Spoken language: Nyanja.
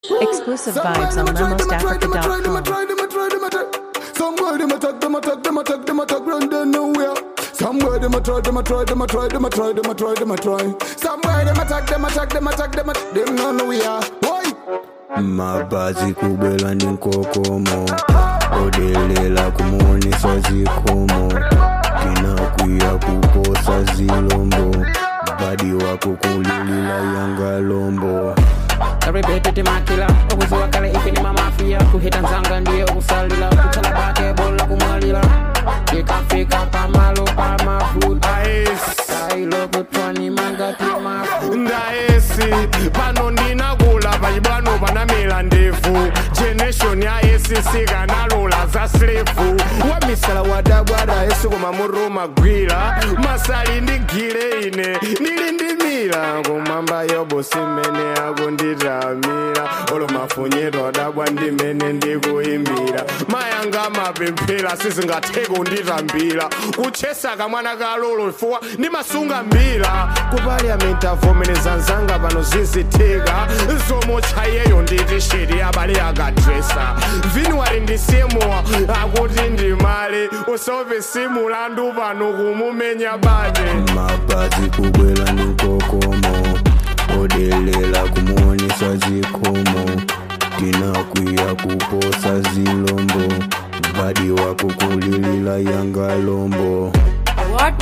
Exclusive vibes on lemosafrica.com. Somewhere them attack, them attack, them attack, them attack, run them nowhere. Somewhere them a try, them a try, them a try, them a try, them a try, them a try. Somewhere them attack, them attack, them attack, them attack, them no know we are. Why? mabazi kubwela ndi nkokomo odelela kumuonesa zikomo tinakwiya kuposa zilombo badi wako kulilila yanga lombo karibetete makila okuziwa kale ife ni mamafia kuhita nzanga ndiye okusalila kuchala bake bola kumwalila ikafika pamalo pamafuta ailo kutwani mangati mafuta ndaesi pano ndinakula pachibwano panamera ndefu generation ya acc kanalola za slefu wamisala wadabwada yesu koma muruma gwira masali ndigile ine ndili ndimira kumwamba yobo simene akunditamira olo mafunyiro adabwa ndimene ndikuimbira mayanga mapemphera sizingathe kunditambira kuchesa kamwana kalolo fuwa ndimasunga mbira ku parliament avomereza nzanga pano zizitika zomochayeyo nditi shiri abale akadresa vinwari ndisimuwa akuti ndimale usope simulandu pano kumumenya bade mabazi kubwela ndi nkokomo odelela kumuonesa zikomo tinakwiya kuposa zilombo badi wako kulilila yanga lombo What